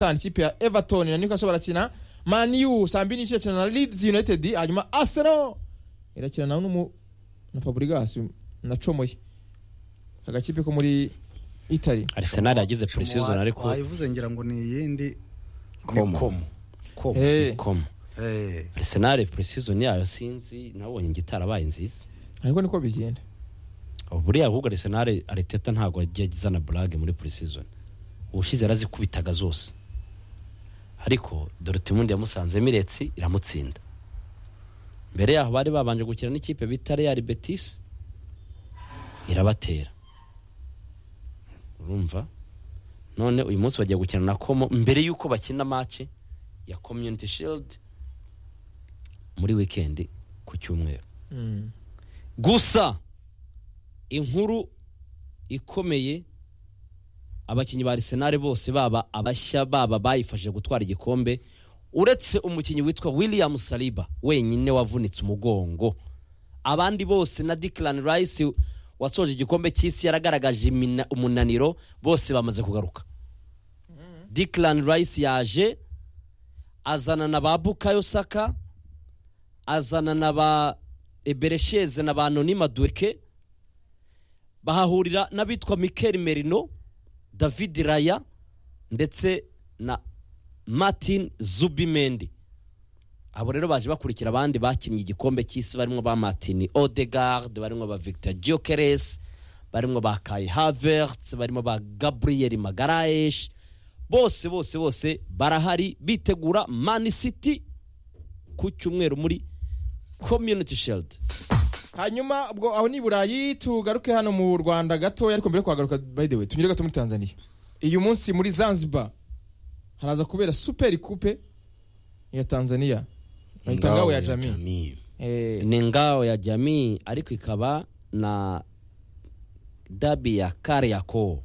gatanu ikipe ya everton na niko barakina maniyu saa mbiri n'igice irakina na leeds united hanyuma arsenal irakina na n'umu na fabrigas na comoye agakipe ko muri itali Arsenal yagize pre-season ariko wayivuze ngira ngo ni iyindi ni Komo. komo komo Eh, komo Eh, Arsenal pre-season yayo sinzi nabonye igitarabaye nziza ariko niko bigenda buriya ahubwo Arsenal Arteta ntabwo yagiye agizana burage muri pre-season ubushize yarazikubitaga zose ariko Dortmund yamusanze miretsi iramutsinda mbere yaho bari babanje gukina n'ikipe bita Real Betis irabatera urumva none uyu munsi bagiye gukina na Como mbere y'uko bakina match ya Community Shield muri weekend ku cyumweru Mm. gusa inkuru ikomeye abakinnyi ba Arsenal bose baba abashya baba bayifashije gutwara igikombe uretse umukinnyi witwa William Saliba wenyine wavunitse umugongo abandi bose na Declan Rice wasoje igikombe cy'isi yaragaragaje imina- umunaniro bose bamaze kugaruka Declan Rice yaje azana na ba Bukayo Saka azana na ba eberesheze na ba nonima duke bahahurira n'abitwa mikel merino david raya ndetse na martin zubimendi abo rero baje bakurikira abandi bakinnye igikombe cy'isi barimo ba martin odegard barimo ba victor jokeres barimo ba kai havert barimo ba gabriel magaraesh bose bose bose barahari bitegura mani city ku cyumweru muri community shield hanyuma ubwo aho ni i burayi tugaruke hano mu rwanda gatoya ariko mbere yo kuhagaruka by the way tunyure gato muri tanzania uyu munsi muri zanzibar haraza kubera super coupe ya tanzania bahita ngawe ya jami Eh, ni ngao ya jamii ariko ikaba na dabi ya kariako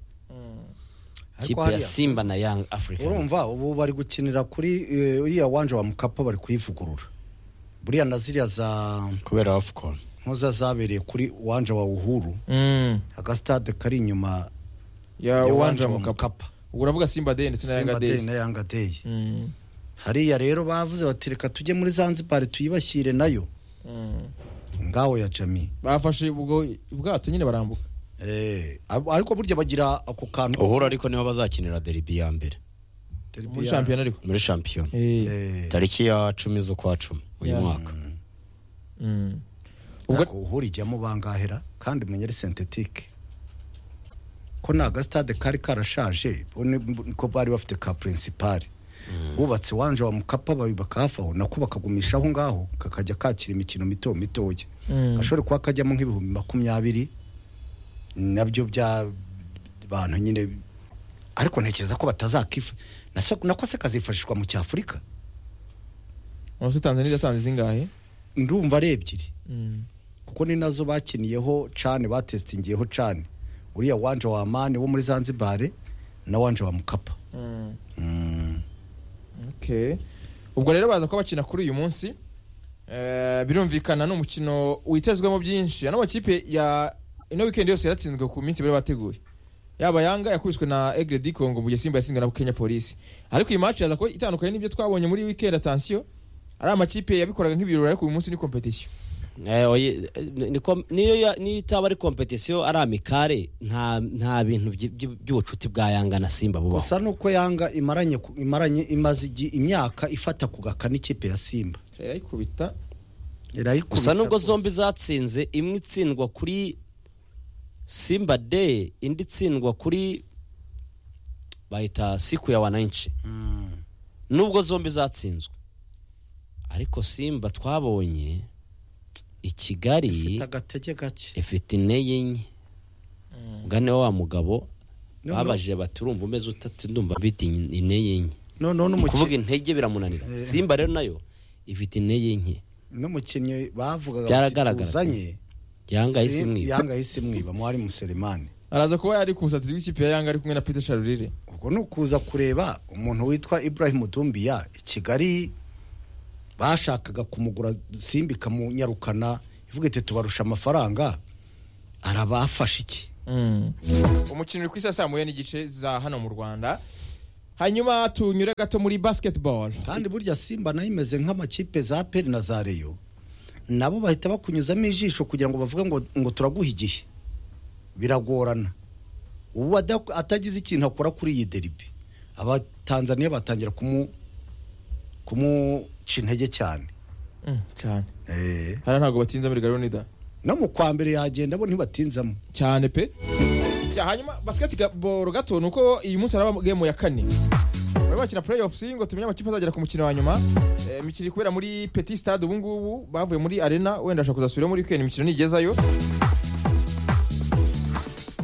ariko kipe ya hariya simba na young africa urumva ubu bari gukinira kuri eh, uriya wanje wa mukapa bari kuyivugurura buriya na ziriya za kubera afcon nkoza zabereye kuri wanje wa uhuru mm, agastade kari inyuma ya ya uwanja wanje wa mukapa mukapa ubwo uravuga simba day ndetse na yanga simba day day na yanga day Mm, hariya rero bavuze bati reka tujye muri zanzibar tuyibashyire nayo mm. ngaho ya jami bafashe ubwo ubwato nyine barambuka Eh, ab- ariko burya bagira ako kantu uhura ariko niho bazakinira deribi ya mbere Derby muri ya- shampiyona ariko muri shampiyona Eh, Eh, tariki ya cumi z'ukwa cumi uyu Yeah. mwaka mm. ubwo ubwo uhura ijyamo bangahera kandi mumenyere sentetike ko ni agasitade kari karashaje bo ni- niko bari bafite ka purinsipari bubatse wanje wa mukapa babibaka hafi aho nako bakagumisha aho ngaho kakajya kakira imikino mito mitoya Mm. gashobora kuba kajyamo nk'ibihumbi makumyabiri nabyo bya bantu nyine ariko ntekereza ko batazakifa Nasa- nako se kazifashishwa mu cyafurika umunsi tanzania yatanze zingahe ndumva ari ebyiri Mm. kuko ni nazo bakiniyeho cane batesitingiyeho cane uriya wanje wa mani wo muri zanzibare na wanje wa mukapa Mm. Mm. Okay. ubwo rero baza kuba bakina kuri uyu munsi Eh, birumvikana ni umukino witezwemo byinshi ano makipe ya ino weekend yose yaratsinzwe ku minsi bari bateguye yaba yanga yakubiswe na egre di congo mu gihe simba yatsinzwe na kenya polisi ariko iyi match yaza kuba itandukanye n'ibyo twabonye muri weekend attention ari amakipe yabikoraga nk'ibirori ariko uyu munsi ni competition Eh, oye, eh, ni kom- niyo ya- niyo itaba ari kompetisiyo ari amikare nta nta bintu by- by- by'ubucuti bwa yanga na simba bubaho gusa nuko yanga imaranye ku- imaranye imaze igi- imyaka ifata kugaka n'ikipe ya simba irayikubita irayikubita gusa nubwo rwose. zombi zatsinze imwe itsindwa kuri simba day indi itsindwa kuri bahita siku ya wananchi Mm. nubwo zombi zatsinzwe ariko simba twabonye i kigali Ifite agatege gake ifite intege nke ubwo niwe wa mugabo No, no. babajije bati urumva umeze utatu ndumva mfite intege nke noneho ni ukuvuga n'umuki- intege biramunanira Eh. simba rero nayo ifite intege nke n'umukinnyi bavugaga bati Byaragaragara. tuzanye yanga Si- isimwiba yanga ahise imwiba mwari muselemani araza kuba yari kusatizi w'ikipe ya yanga ari kumwe na peter sharurire ubwo ni ukuza kureba umuntu witwa ibrahim dumbiya i kigali bashakaga kumugura simba ikamunyarukana ivuga iti tubarusha amafaranga arabafashe iki Mm. umukino uri ku isaha saa moya n'igice za hano mu rwanda hanyuma tunyure gato muri basketball kandi burya simba nayo imeze nk'amakipe za peri na za reyo nabo bahita bakunyuzamo ijisho kugira ngo bavuge ngo ngo turaguha igihe biragorana ubu ada- atagize ikintu akora kuri iyi deribi abatanzaniya batangira kumu kumuca intege cyane Mm, cyane Eh, hano ntabwo batinza muri garonida no mu kwa mbere yagenda bo ntibatinzamo cyane pe Ya, hanyuma basketball gato ni uko iyi munsi haraba game ya kane bari bakina playoffs ngo tumenye amakipe azagera ku mukino wa nyuma Eh, imikino iri kubera muri petit stade ubu ngubu bavuye muri arena wenda ashaka kuzasubira muri weekend imikino nigezayo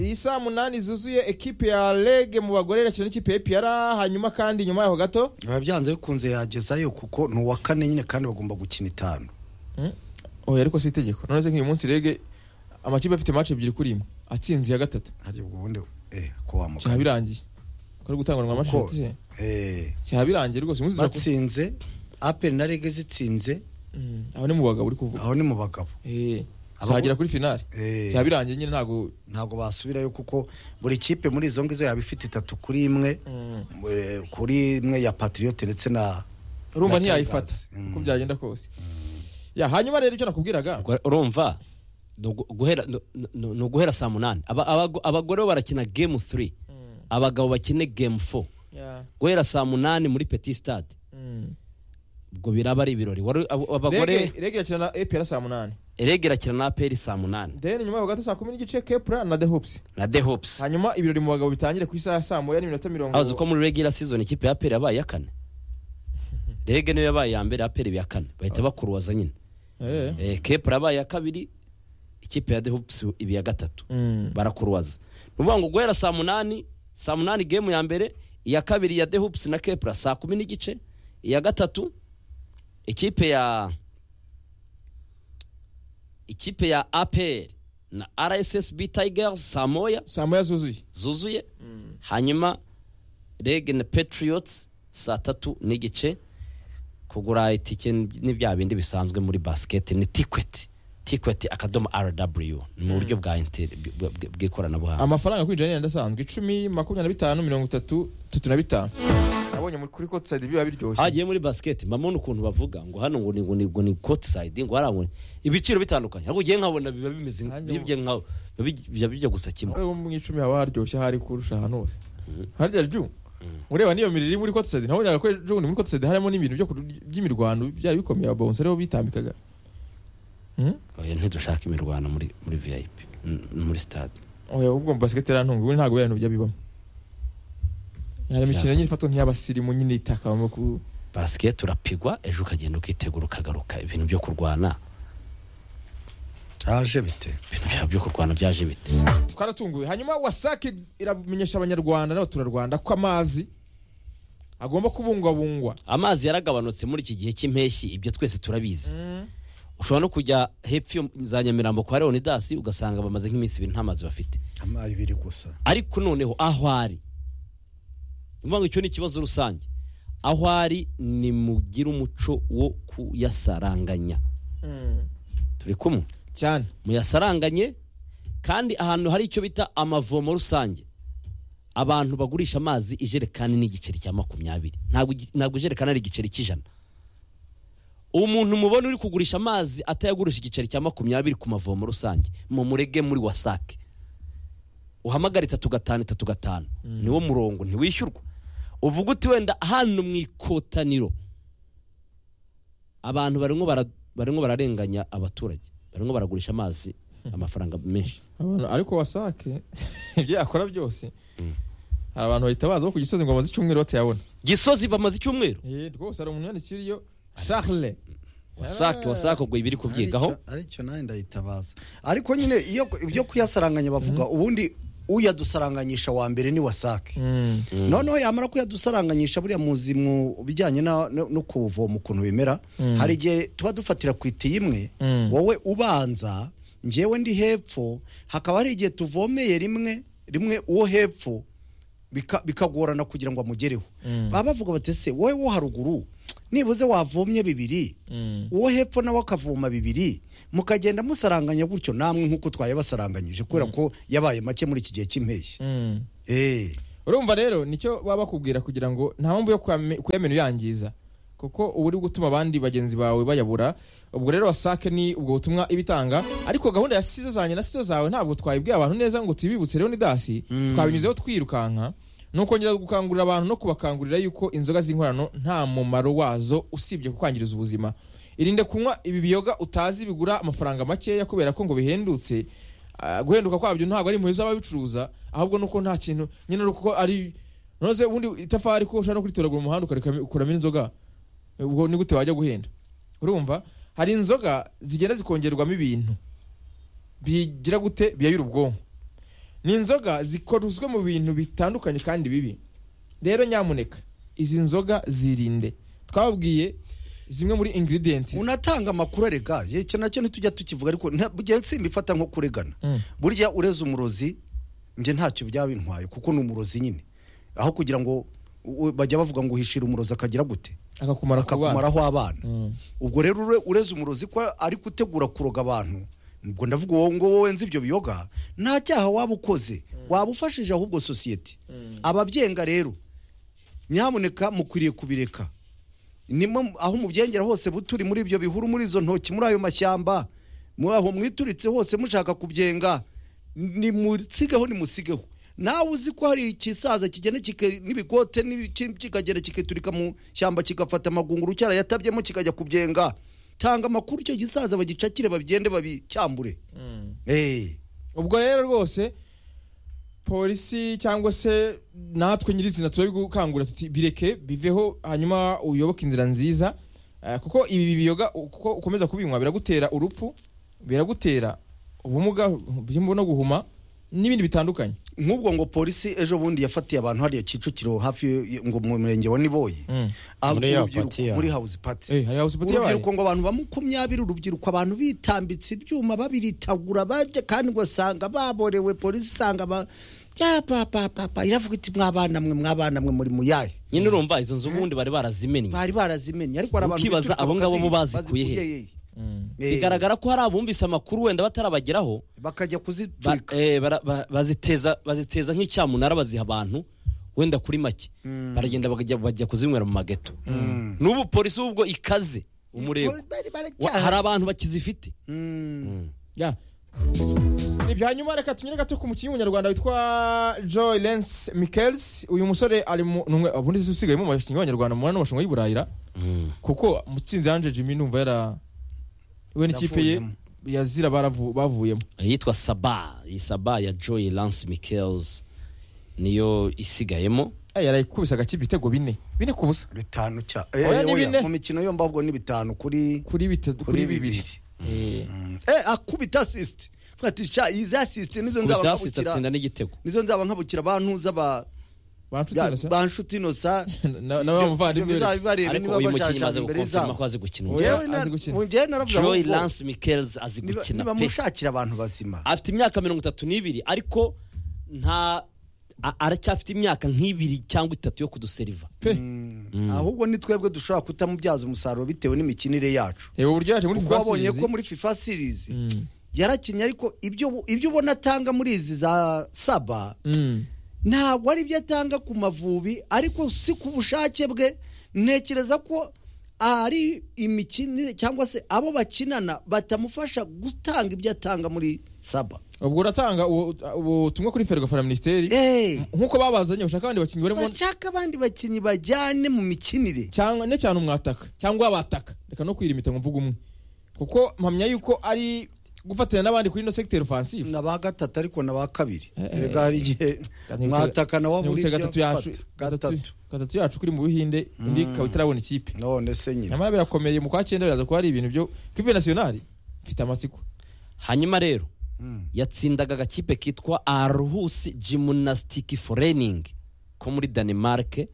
iyi saa munani zuzuye ekipe ya rege mu bagore irakina n'ikipe ya EPR hanyuma kandi nyuma yaho gato biba byanze bikunze yagezayo kuko ni uwa kane nyine kandi bagomba gukina itanu oya ariko si itegeko none se nk'uyu munsi rege amakipe afite match ebyiri kuri imwe atsinze iya gatatu harya ubwo ubundi eh, ko wamuka cyaba birangiye ko ari gutanguranwa Ko- amashati se eh, cyaba birangiye rwose umunsi tuza ku- batsinze aperi na rege zitsinze Mm, aho ni mu bagabo uri kuvuga aho ni mu bagabo Eh, Aba- zagera kuri finale Eh, byaba birangiye nyine ntabwo ntabwo basubirayo kuko buri kipe muri izo ngizo yaba ifite itatu kuri imwe Mm. eh, kuri imwe ya patiriyote ndetse na urumva Na ntiyayifata Tigers. uko Mm. byagenda kose ya hanyuma rero ibyo nakubwiraga Gu- urumva ni ugu- guhera- ni- ni- ni uguhera saa munani Aba- abago- abagore bo barakina game 3 Mm, abagabo bakine game 4 ya, guhera saa munani muri petit stade mm. ubwo biraba ari ibirori Wari- abo- abagore Rege- rege irakina na epr saa munani rege irakina na aperi saa munani then nyuma yaho gato saa kumi n'igice kepra na the hopes na the hopes hanyuma ibirori mu bagabo bitangire ku isaha ya saa moya n'iminota mirongo azi ko muri regular season ikipe ya aperi yabaye iya kane rege niyo yabaye iya mbere aperi iya kane bahita bakuruwaza nyine Eh. Eh, kepra yabaye iya kabiri ikipe ya the hopes iba iya gatatu Mm. barakuruwaza ni ukuvuga ngo guhera saa munani saa munani gemu ya mbere iya kabiri ya the hoops na kepra saa kumi n'igice iya gatatu ikipe ya ikipe ya apr na rssb tigers saa moya saa moya zuzuye zuzuye hanyuma rege na patriots saa tatu n'igice kugura itike ni bya bindi bisanzwe muri basiketi ni tikweti tikweti akadomo rw ni mu buryo bwa interi- bw- bw- bw'ikoranabuhanga amafaranga kwinjira ni ayandi asanzwe icumi makumyabiri na bitanu mirongo itatu tatu na bitanu nabonye muri- kuri kote sayidi biba biryoshye hagiye muri basiketi mbabona ukuntu bavuga ngo hano ngo ni ngo ni ngo ni koti sayidi ngo hariya ngo ni ibiciro bitandukanye ahubwo ugiye nkabona biba bimeze Nanjye bibye nkawe biba bij- biba bijya gusa kimwe Ariko mu icumi haba haryoshye ahari kurusha ahantu hose harya ryu ureba n'iyo mirire iri muri kote sayidi nabonyaga ko ejo bundi muri kote sayidi harimo n'ibintu byo kurya- by'imirwano byari bikomeye abawunsi ariho bitambikaga Hmm? oya ntidushaka imirwano muri muri vip n- muri stade oya ubwo basiketi irantunga ubundi ntabwo biriya bintu byabibamo hari imikino nyine ifatwa nk'iy'abasirimu nyine itakabamo ku basiketi urapigwa ejo ukagenda ukitegura ukagaruka ibintu byo kurwana cyaje bite ibintu byaba byo kurwana byaje bite twaratunguwe hanyuma wasake iramenyesha abanyarwanda n'abaturarwanda ko amazi agomba kubungwabungwa amazi yaragabanutse muri iki gihe cy'impeshyi ibyo twese turabizi ushobora no kujya hepfo yo za nyamirambo kwa leonidasi ugasanga bamaze nk'iminsi ibiri nta mazi bafite amazi ibiri gusa ariko noneho aho ari ni ukuvuga ngo icyo ni ikibazo rusange aho ari nimugire umuco wo kuyasaranganya turi kumwe cyane muyasaranganye kandi ahantu hari icyo bita amavomo rusange abantu bagurisha amazi ijerekani n'igiceri cya makumyabiri ntabwo igi- ntabwo ijerekani ari igiceri cy'ijana umuntu mubona uri kugurisha amazi atayagurisha igiceri cya makumyabiri ku mavomo rusange mumurege muri wasake uhamagara itatu gatanu itatu gatanu niwo murongo ntiwishyurwa uvuga uti wenda hano mu ikotaniro abantu barimo bara- barimo bararenganya abaturage barimo baragurisha amazi amafaranga menshi Abantu- ariko wasake ibyo yakora byose hari abantu bahita baza bo ku gisozi ngo bamaze icyumweru batayabona gisozi bamaze icyumweiro Eh, rwose hari umuntu yandikira iyo charle wasake wasake ubwo ibiri kubyigaho Aricyo- aricyo nawe ndayitabaza ariko nyine iyo ibyo kuyasaranganya bavuga ubundi uyadusaranganyisha wa mbere ni wasake Mm. noneho yamara kuyadusaranganyisha buriya muzi mu bijyanye na- no no kuwuvoma ukuntu bimera Mm. hari igihe tuba dufatira ku itiyo imwe Mm. wowe ubanza njyewe ndi hepfo hakaba hari igihe tuvomeye rimwe rimwe uwo hepfo bika- bikagorana kugira ngo amugereho Mm. baba bavuga bati se wowe wo haruguru nibuze wavomye bibiri Mm. uwo hepfo nawe akavoma bibiri mukagenda musaranganya gutyo namwe nk'uko twaye basaranganyije kubera ko yabaye make muri iki gihe cy'impeshyi Mm. Eh. urumva rero nicyo baba bakubwira kugira ngo nta mpamvu yo kuyame- kuyamena uyangiza kuko uba uri gutuma abandi bagenzi bawe bayabura ubwo rero wasake ni ubwo butumwa iba itanga ariko gahunda ya sizo zanjye na sizo zawe ntabwo twayibwiye abantu neza ngo tubibutse rero ni dasi twabinyuzeho twirukanka ni ukongera gukangurira abantu no kubakangurira yuko inzoga z'inkorano nta mumaro wazo usibye kukwangiriza ubuzima irinde kunywa ibi biyoga utazi bigura amafaranga makeya kubera ko ngo bihendutse Ah, guhenduka kwabyo ntabwo ari impuhwe z'ababicuruza ahubwo nuko nta kintu nyine uko ari noze ubundi itafari ko ushobora no kuritoragura mu muhanda ukareka- ukuramo inzoga ubwo ni gute wajya guhenda urumva hari inzoga zigenda zikongerwamo ibintu bigira gute biyayura ubwonko ni inzoga zikorozwe mu bintu bitandukanye kandi bibi rero nyamuneka izi nzoga zirinde twababwiye zimwe muri ingredients unatanga amakuru arega ye icyo nacyo ntitujya tukivuga ariko nta- simba ifata nko kuregana Mm. burya ureze umurozi njye ntacyo byaba bintwaye kuko ni umurozi nyine aho kugira ngo u- u- bajya bavuga ngo uhishira umurozi akagira gute akakumara ku bana akakumaraho abana Mm. ubwo rero ure- ureze umurozi ko ari gutegura kuroga abantu ubwo ndavuga wowe ngo wowe nzi ibyo biyoga nta cyaha waba ukoze waba ufashije ahubwo sosiyete ababyenga rero nyamuneka mukwiriye kubireka nimo aho mubyengera hose buturi muri ibyo bihuru muri izo ntoki muri ayo mashyamba muri aho mwituritse hose mushaka kubyenga nimusigeho nimusigeho nawe uzi ko hari ikisaza kigenda kike- n'ibikote n'ibiki- kikagenda kikiturika mu shyamba kigafata amagunguru cyarayatabyemo kikajya kubyenga tanga amakuru icyo gisaza bagicakire babigende babicyambure Mm. Eh, ubwo rero rwose polisi cyangwa se natwe nyirizina turabigukangurira tuti bireke biveho hanyuma uyoboke inzira nziza Eh, kuko ibi biyoga kuko ukomeza kubinywa biragutera urupfu biragutera ubumuga byimbo no guhuma n'ibindi bitandukanye nk'ubwo ngo polisi ejo bundi yafatiye abantu hariya kicukiro hafi y- ngo mu murenge wa niboyi Mm. Ah, Muri ya urubyiruko- party ya- muri house party Eh, hari house party yabaye? urubyiruko ngo abantu ba makumyabiri urubyiruko abantu bitambitse ibyuma babiritagura bajya kandi ugasanga baborewe polisi isanga ba Ya, pa, pa, pa, pa. iravuga iti mwabana mwe mwabana mwe muri muyahe nyine urumva izo nzu ubundi bari barazimennye bari barazimenye ariko hari abantu Ukibaza bituruka abo ngabo bo bakazi- bazikuye he? bazikuye Mm. he. Eh, bigaragara ko hari abumvise amakuru wenda batarabageraho bakajya ba- kuziturika eh, bara- ba- baziteza baziteza nk'icyamunara baziha abantu wenda kuri make baragenda bakajya- bajya kuzinywera mu mageto n'ubu polisi ubwo ikaze umurego Bari- bari- Wa- hari abantu bakizifite Mm. Ya. Ni bya nyuma reka tunyere gato ku mukinnyi w'umunyarwanda witwa Joy Lance Michaels uyu musore ari mu numwe ubundi usigaye mu bakinnyi b'abanyarwanda mu n'amashango y'Iburayira kuko mutsinzi Ange Jimmy numva yara we n'ikipe ye Yavuyemo. yazira baravu- bavuyemo yitwa saba iyi saba ya joy lance michaels niyo isigayemo Eh, yarayikubise agakipe ibitego bine bine ku busa bitanu cya Oya, ni oya, bine. mu mikino yo mbabwo ni bitanu kuri kuri bitatu kuri bibiri Eh, Eh, akubita asisite ati sha izi asisite nizo nzaba gusa hasise nkabukira atsinda n'igitego nizo nzaba nkabukira abantu z'aba bantu ya, tunosa ba nshuti inosa na na wa muvandimwe we. bibareba ariko niba uyu mukinnyi bashashaje maze imbere gukonfirma ko y'izamu azi gukina Oya, umupira. Njyewe na- azi gukina. mu- njyewe naravuze ngo joy ngo lance michaels azi niba- gukina niba pe mushakira abantu bazima afite imyaka mirongo itatu n'ibiri ariko nta a- aracyafite imyaka nk'ibiri cyangwa itatu yo kuduseriva pe Mm. ahubwo ni twebwe dushobora kutamubyaza umusaruro bitewe n'imikinire yacu reba uburyo yaje muri kuko Fast wabonye Series. ko muri fifa series Mm. yarakinnye ariko ibyo ibyo ubona atanga muri izi za saba Mm. ntabwo ari ibyo atanga ku mavubi ariko si ku bushake bwe ntekereza ko ari imikinire cyangwa se abo bakinana batamufasha gutanga ibyo atanga muri saba ubwo uratanga ubu- ubutumwa kuri Ferwafa na Ministeri Eh, nkuko babazanye bashaka abandi bakinnyi barimo bashaka abandi bakinnyi bajyane mu mikinire cyangwa ne cyane umwataka cyangwa abataka reka no kwirimita ngo mvuge umwe kuko mpamya yuko ari gufatanya n'abandi kuri ino secteur offensive na ba gatatu ariko na ba kabiri Eh, Erega hari igihe mwataka na wa muri nibutse ibyo gatatu yacu fata. gatatu gatatu gatatu yacu kuri mu buhinde indi ikaba itarabona ikipe none se nyine nyamara birakomeye mu kwa cyenda biraza kuba ari ibintu byo kipe nationale mfite amatsiko hanyuma rero Mm. yatsindaga agakipe kitwa arhus gymnastic forening ko muri denmark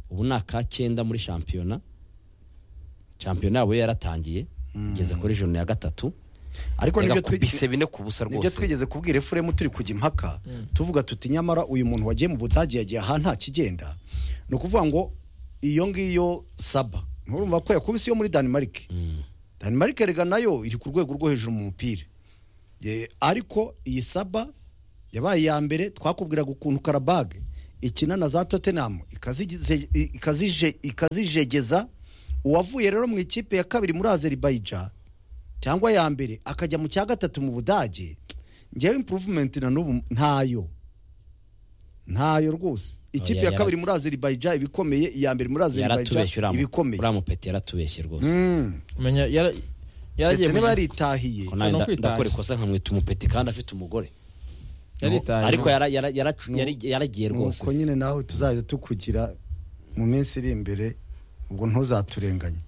ubu ni aka cyenda muri shampiyona shampiyona yabo yaratangiye igeze kuri joni ya gatatu ariko nibyo twigeze yagakubise bine ku busa nibyo rwose twigeze kubwira efuremu turi kujya impaka tuvuga tuti nyamara uyu muntu wagiye mu budage yagiye aha nta kigenda ni ukuvuga ngo iyo ngiyo saba nturumva ko yakubise iyo muri danimarike danimarike rega nayo iri ku rwego rwo hejuru mu mupira Ye- ariko iyi saba yabaye iya mbere twakubwiraga ukuntu karabage ikina na za tottenham ikazigize- i- ikazije- ikazijegeza uwavuye rero mu ikipe ya kabiri muri azerbaijan cyangwa ya mbere akajya mu cya gatatu mu budage ngewe improvement na n'ubu ntayo ntayo rwose ikipe ya yara- kabiri muri azerbaijan ibikomeye iya mbere muri azerbaijan yaratubeshye uriya mu- ibikomeye uriya mupeti yaratubeshye rwose Mm. menya yara- yaragiye Ndetse muri- ntibaritahiye Ko nawe no nda- kwitahira. ndakora ikosa nkamwita umupeti kandi afite umugore yaritaye ariko rwose. yara- yara- yaracu- yari- yaragiye rwose nuko nyine nawe tuzajya tukugira mu minsi iri imbere ubwo ntuzaturenganye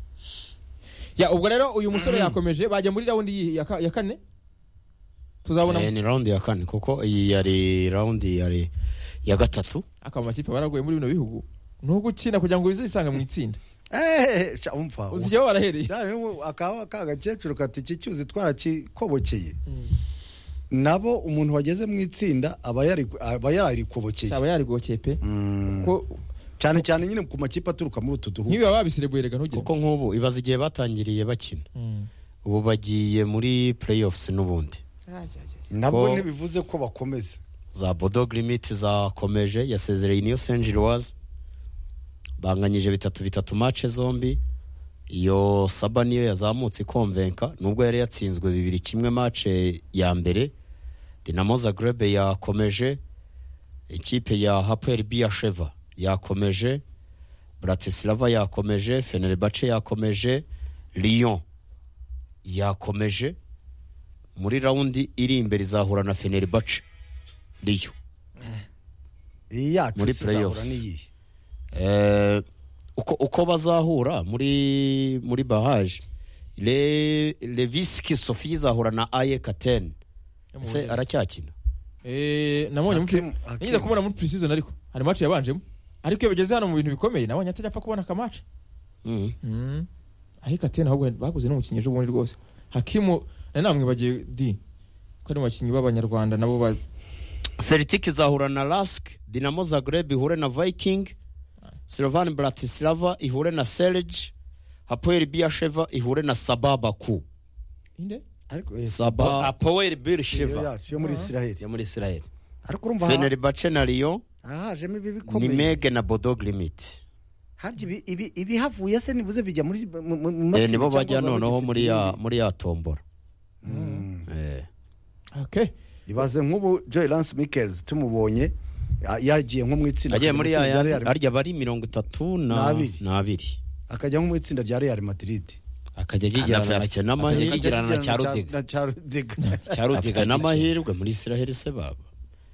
Ya, ubwo rero uyu musore yakomeje bajya muri raundi yi- ya ka- ya kane tuzabona Eh, ni raundi ya kane kuko iyi yari raundi yari ya gatatu akaba amakipe baragoye muri bino bihugu ni ugukina kugira ngo bizisanga mu itsinda eee sha umva uzijya aho warahereye Yawe we, akaba ka gakecuru kati iki cyuzi twarakikobokeye nabo umuntu wageze mu itsinda aba yari aba yararikobokeye cyaba yarigokeye pe Mm. ko cyane cyane nyine ku makipe aturuka muri utu duhugu nkibi baba babiserebuye rega ntugire kuko nk'ubu ibaza igihe batangiriye bakina Mm. ubu bagiye muri playoffs n'ubundi nabwo ko- ntibivuze ko bakomeza za bodog limit zakomeje yasezereye niyo saint gilloise banganyije bitatu bitatu match zombi iyo saba niyo yazamutse ikomvenka nubwo yari yatsinzwe bibiri kimwe match ya mbere dinamo zagrebe yakomeje ikipe ya hapoel biyasheva yakomeje bratislava yakomeje fenerbahce yakomeje lyon yakomeje muri raundi iri imbere izahura na fenerbahce riyo iyi yacu Muri se izahura playoffs. n'iyihe Eh, uko, uko bazahura muri muri bahaje Le, leviski sofi izahura na aye katen ese aracyakina Eh, nabonye muri Hakim- Hakim. nigeze kumubona muri pre-season ariko hari match yabanjemo ariko iyo bageze hano mu bintu bikomeye nabonye atajya apfa kubona akamatch Mm. Mm. ariko atene ahubwo baguze n'umukinnyi ejo bundi rwose hakimu nari namwibagiye di ko ari mu bakinnyi b'abanyarwanda nabo ba- celtic izahura na lask dinamo zagreb ihure na viking slovan bratislava ihure na selege hapoel biasheva ihure na sababaku inde ariko eh, saba apoweri biri iyo shiva yacu yo muri isiraheli yo muri israel ariko urumva aha- fenerbahce na riyo ahajemo ibi ni bikomeye mege na bodog limit harya ibi- ibi- ibihavuye se nibuze bijya muri mu- mu- mu Eh, matsinda nibo cyangwa bajya biba noneho bigifite muri ya ibindi? muri ya tombora Mm. Eh. okay ibaze nk'ubu joy lance mikels tumubonye ya- yagiye nko mu itsinda agiye muri itsinda ya rya Real- arya bari mirongo itatu na N'abiri. n'abiri akajya nko mu itsinda rya real madrid akajya Anafite- yigerana afite n'amahirwe. akajya yigerana na Akajya cyarudiga na cyarudiga afite cyarudiga n'amahirwe muri israheli se baba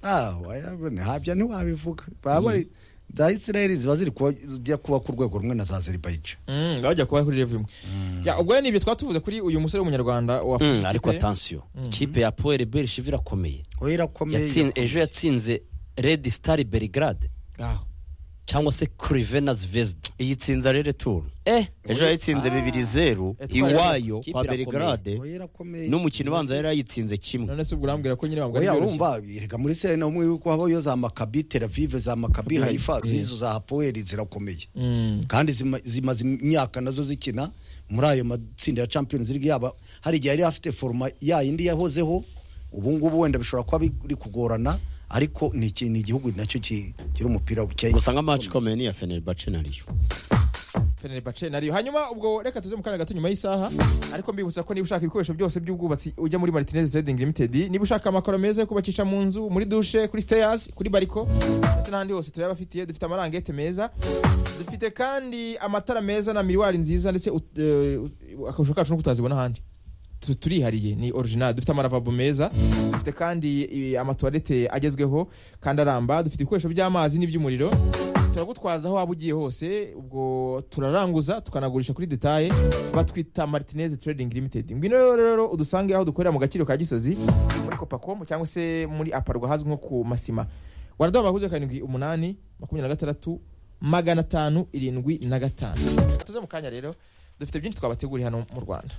ah wayabona habya ntiwabivuga baba bari za israel ziba ziri kuba zijya kuba ku rwego rumwe na za azerbaijan Mm, bajya kuba kuri level imwe Ya, ubwo rero ni ibyo twatuvuze kuri uyu musore w'umunyarwanda wafashe Mm, ariko ikipe. atansiyo ikipe ya poweri biri shiva irakomeye oya irakomeye Yatsin- ejo yatsinze redi sitari berigarade Aho. cyangwa se kurivena zvezda iyi tsinze rere turu eh ejo yayitsinze bibiri zeru Etwara- iwayo Kipe kwa irakomeye. belgrade oya irakomeye n'umukino ubanza yari yayitsinze kimwe none se ubwo urambwira ko nyine wabwo ari oya byoroshye. urumva reka muri israel naho muri ko habayo za makabi teravive za makabi Kabi, haifa yeah. zizo za hapoeli zirakomeye Mm. kandi zima- zimaze imyaka nazo zikina muri ayo matsinda ya champions league yaba hari igihe yari afite foruma yayindi yahozeho ubu ngubu wenda bishobora kuba biri kugorana ariko ni iki- ni igihugu nacyo ki- kiri umupira buke gusa nka match ikomeye ni iya fenerbahce na riyo Fenerbahce na Rio. hanyuma ubwo reka tuze mu kanya gato nyuma y'isaha ariko mbibutsa ko niba ushaka ibikoresho byose by'ubwubatsi ujya muri Martinez Trading Limited niba ushaka amakaro meza yo kubacisha mu nzu muri douche kuri stairs kuri bariko ndetse n'ahandi hose turayabafitiye dufite amarangete meza dufite kandi amatara meza na miriwari nziza ndetse ut- eh, ut- akarusho kacu no kutazibona ahandi Tu- turihariye ni original dufite amaravabo meza dufite kandi i- amatuwarete agezweho kandi aramba dufite ibikoresho by'amazi n'iby'umuriro turagutwaza aho waba ugiye hose ubwo turaranguza tukanagurisha kuri detaye batwita martinez trading limited ngwino rero udusange aho dukorera mu gaciro ka gisozi muri copacom cyangwa se muri aparwa hazwi nko ku masima waraduha amahuzo karindwi umunani makumyabiri na gatandatu magana atanu irindwi na gatanu tuze mu kanya rero dufite byinshi twabateguriye hano mu rwanda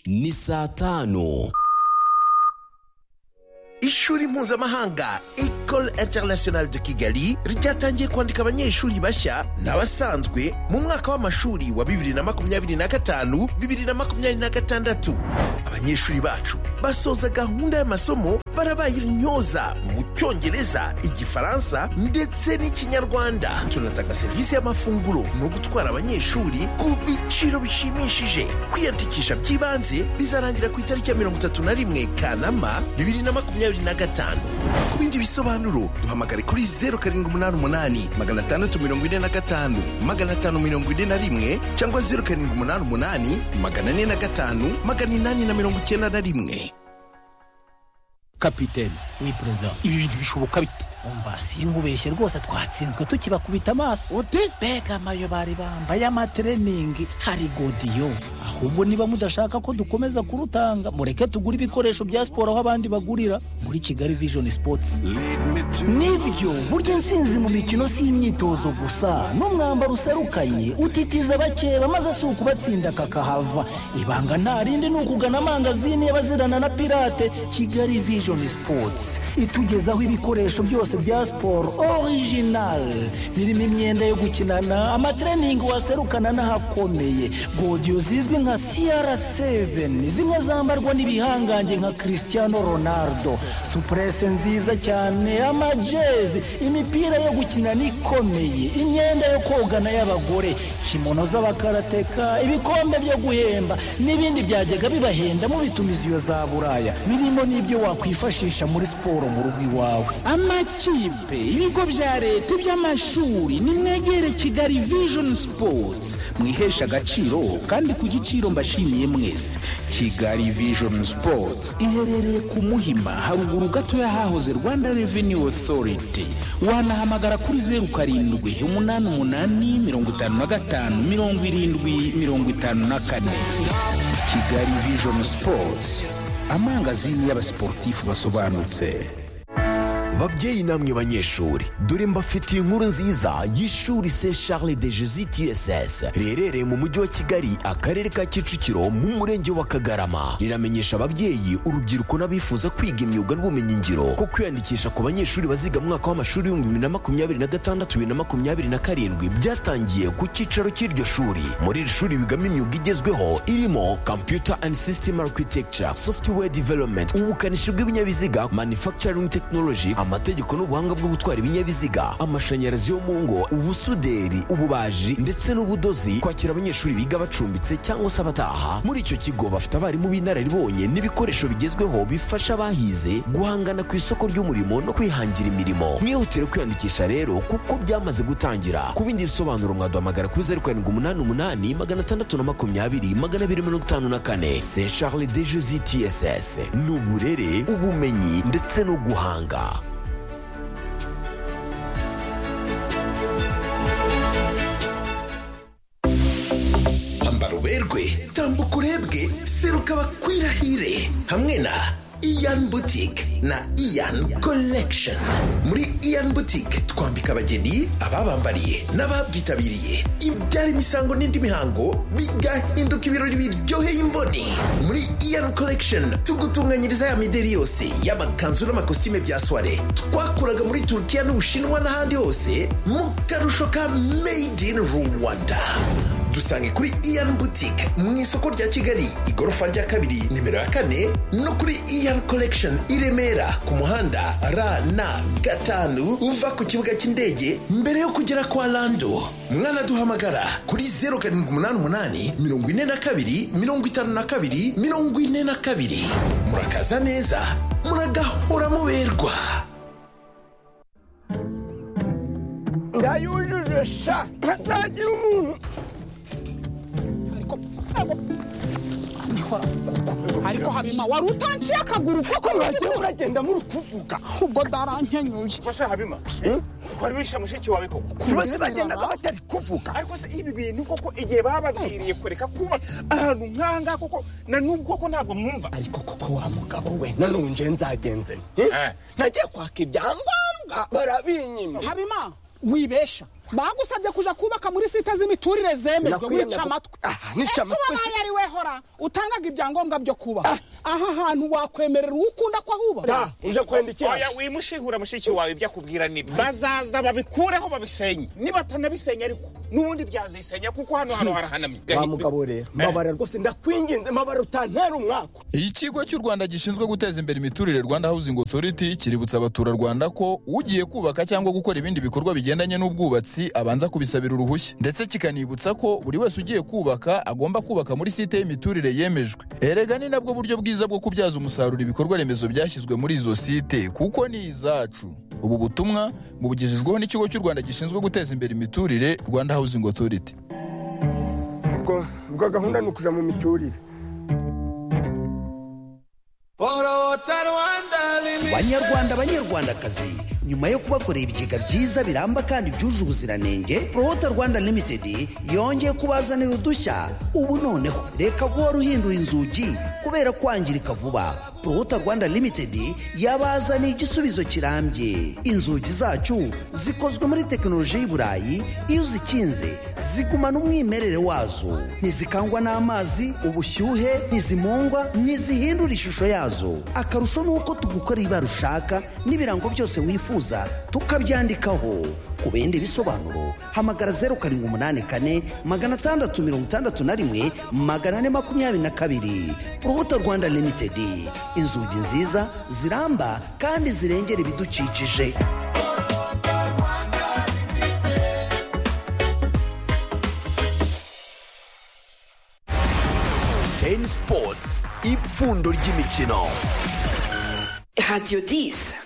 ni saa tano ishuri mpuzamahanga ecole internationale de kigali ryatangiye kwandika abanyeshuri bashya n'abasanzwe mu mwaka w'amashuri wa 2025 2026 abanyeshuri bacu basoza gahunda y'amasomo barabaye intyoza mu cyongereza igifaransa ndetse n'ikinyarwanda tunatanga serivisi y'amafunguro no gutwara abanyeshuri ku biciro bishimishije kwiyandikisha by'ibanze bizarangira ku itariki ya 31 kanama 2025 ku bindi bisobanuro duhamagare kuri 0788 645 541 cyangwa 0788 405 891 kapitene we perezida ibi bintu bishoboka bite umva sinkubeshye rwose twatsinzwe tukibakubita amaso ute mbega amayo bari bambaye amatereningi hari godiyo ahubwo niba mudashaka ko dukomeza kurutanga mureke tugure ibikoresho bya siporo aho abandi bagurira muri kigali vision sports nibyo burya intsinzi mu mikino si imyitozo gusa n'umwambaro userukanye utitiza bakeba maze si ukubatsinda kakahava ibanga nta rindi ni ukugana amangazini y'abazirana na pirate kigali vision sports itugezaho ibikoresho byose bya siporo orijinali birimo imyenda yo gukinana amatereningi waserukana n'ahakomeye godiyo zizwi nka siyara seveni zimwe zambarwa n'ibihangange nka christiano ronaldo supurese nziza cyane amajezi imipira yo gukinana ikomeye imyenda yo kogana y'abagore kimono z'abakarateka ibikombe byo guhemba n'ibindi byajyaga bibahenda mu bitumiziyo za buraya birimo n'ibyo wakwifashisha muri siporo mu rugo iwawe amakipe ibigo bya leta iby'amashuri nimwegere kigali vision sports mwihesha agaciro kandi ku giciro mbashimiye mwese kigali vision sports iherereye ku muhima haruguru gato y'ahahoze rwanda revenue authority wanahamagara kuri zeru karindwi umunani umunani mirongo itanu na gatanu mirongo irindwi mirongo itanu na kane kigali vision sports amangazini y'abasiporutifu basobanutse babyeyi namwe banyeshuri dore mbafitiye inkuru nziza y'ishuri se charles de jesus tss riherereye mu mujyi wa kigali akarere ka kicukiro mu murenge wa kagarama riramenyesha ababyeyi urubyiruko n'abifuza kwiga imyuga n'ubumenyingiro ko kwiyandikisha ku banyeshuri baziga mu mwaka w'amashuri w'ibihumbi bibiri na makumyabiri na gatandatu bibiri na makumyabiri na karindwi byatangiye ku cyicaro cy'iryo shuri muri iri shuri bigamo imyuga igezweho irimo computer and system architecture software development ubukanishi bw'ibinyabiziga manufacturing technology amategeko n'ubuhanga bwo gutwara ibinyabiziga amashanyarazi yo mu ngo ubusuderi ububaji ndetse n'ubudozi kwakira abanyeshuri biga bacumbitse cyangwa se abataha muri icyo kigo bafite abarimu b'inararibonye n'ibikoresho bigezweho bifasha abahize guhangana ku isoko ry'umurimo no kwihangira imirimo mwihutire kwiyandikisha rero kuko byamaze gutangira ku bindi bisobanuro mwaduhamagara kuri zeru karindwi umunani umunani magana atandatu na makumyabiri magana abiri mirongo itanu na kane se charles de jesi tss ni uburere ubumenyi ndetse no guhanga ambara uberwe tambuka urebwe seruka bakwirahire hamwe na iyan butike na iyan collection muri iyan butike twambika abageni ababambariye n'ababyitabiriye ibyara imisango n'indi mihango bigahinduka ibirori biryoheye imboni muri iyan collection tugutunganyiriza ya mideri yose y'amakanzu n'amakositime bya soire twakuraga muri turukiya n'ubushinwa n'ahandi hose mu karusho ka made in rwanda dusange kuri iyan butike mu isoko rya kigali igorofa rya kabiri nimero ya kane no kuri iyan collection i remera ku muhanda rn gatanu uva ku kibuga cy'indege mbere yo kugera kwa lando mwanaduhamagara kuri zeru karindwi umunani umunani mirongo ine na kabiri mirongo itanu na kabiri mirongo ine na kabiri murakaza neza muragahora muberwa ndayujuje sha ntazagira umuntu ariko habima wari utanciye akaguru kuko mwagiye muragenda muri kuvuga ubwo darankenyuye basha habima wari wishe mushiki wawe koko Kurebera. kubaza bagendaga batari kuvuga ariko se ibi bintu koko igihe bababwiriye kureka kuba ahantu nkanga koko na n'ubwo koko ntabwo mwumva ariko koko wa mugabo we nanone nje nzagenze nte? Eh. nagiye kwaka ibyangombwa barabinyima habima wibesha bagusabye kuja kubaka muri site z'imiturire zemerwa Sinakwiyemera wica ko- amatwi Ah, nica ese amatwi uwabaye ari we hora utangaga ibyangombwa byo kuba aha hantu wakwemerera uwo ukunda ko ahubaka ta uje kwendikira oya wimushihura mushiki wawe ibyo akubwira nibyo bazaza babikureho babisenye nibatanabisenya ariko n'ubundi byazisenya kuko hano hano harahanamye wa mugabo rero mbabara rwose ndakwinginze mbabara utantera umwaka ikigo cy'u rwanda gishinzwe guteza imbere imiturire rwanda housing authority kiributsa abaturarwanda ko ugiye kubaka cyangwa gukora ibindi bikorwa bigendanye n'ubwubatsi abanza kubisabira uruhushya ndetse kikanibutsa ko buri wese ugiye kubaka agomba kubaka muri site y'imiturire yemejwe erega ni nabwo buryo bwiza bwo kubyaza umusaruro ibikorwa remezo byashyizwe muri izo site kuko ni izacu ubu butumwa bubugejejweho n'ikigo cy'u rwanda gishinzwe guteza imbere imiturire rwanda housing authority ubwo ubwo gahunda ni ukuja mu miturire banyarwanda banyarwandakazi nyuma yo kubakorera ibigega byiza biramba kandi byuje ubuziranenge prohota rwanda limited yongeye kubazanira udushya ubu noneho reka guhora uhindura inzugi kubera kwangirika vuba prohota rwanda limited yabazaniye igisubizo kirambye inzugi zacu zikozwe muri tekinoloji y'i burayi iyo uzikinze zigumana umwimerere wazo ntizikangwa n'amazi ubushyuhe ntizimungwa ntizihindura ishusho yazo akarusho ni uko tugukora ibara ushaka n'ibirango byose wifuza tukabyandikaho ku bindi bisobanuro hamagara zeru karindwi umunani kane magana atandatu mirongo itandatu na rimwe magana ane makumyabiri na kabiri urubuto rwanda limitedi inzugi nziza ziramba kandi zirengera ibidukikije teni sipotsi ipfundo ry'imikino radiyo disi